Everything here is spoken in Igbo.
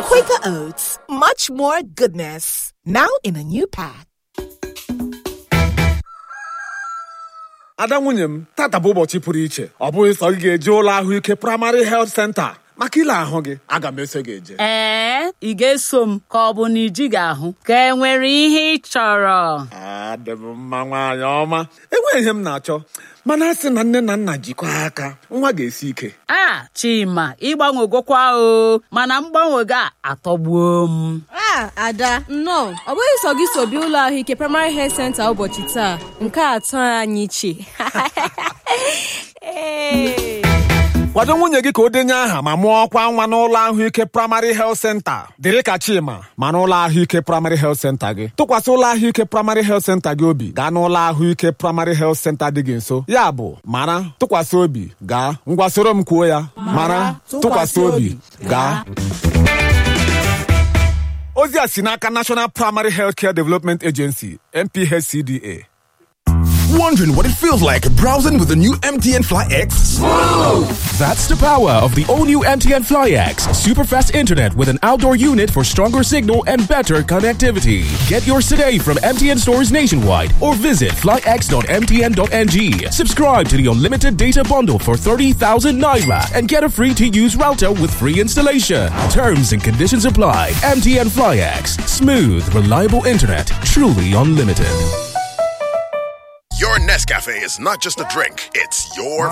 Quaker Oats, much more goodness. Now in a new pack. ada nwunye m tata bụ ụbọchị pụrụ iche ọ bụghị sọ gị ga-eje ụlọ ahụike praịmarị helt senta maka ile ahụ gị aga m eso gị eje ee ị ga-eso m ka ọ bụ na ijighị ahụ ka e nwere ihe ị chọrọ adị m mma nwaanyị ọma enweghị ihe m na-achọ mana a sị na nne na nna jikọọ aka nwa ga-esi ike a chima ịgbanwegokwa o mana mgbanwe gị a atọgbuo m a ada nnọọ ọ bụghị sọ gị so bịa ụlọ ahụike praịmarị health center ụbọchị taa nke a atọ anyị iche Ee. kwado nwunye gị ka o denye aha ma mụọ ọkwa nwa n'ụlọ ahụike praịmarị helt senta dịrị ka chima ma n'ụlọ ahụike praịmarị helt senta gị tụkwasị ụlọ ahụike praịmarị helt senta gị obi gaa n'ụlọ ahụike praịmarị helt senta dị gị nso ya bụ mara tụkwasị obi gaa ngwa soro m kwuo ya mara tụkwasị obi gaa ozi a si n'aka National Primary Healthcare Development Agency NPHCDA Wondering what it feels like browsing with the new MTN Fly X? That's the power of the all new MTN Fly X. Super fast internet with an outdoor unit for stronger signal and better connectivity. Get yours today from MTN stores nationwide or visit flyx.mtn.ng. Subscribe to the unlimited data bundle for 30,000 naira and get a free to use router with free installation. Terms and conditions apply. MTN Fly X. Smooth, reliable internet. Truly unlimited. Your Nescafe is not just a drink, it's your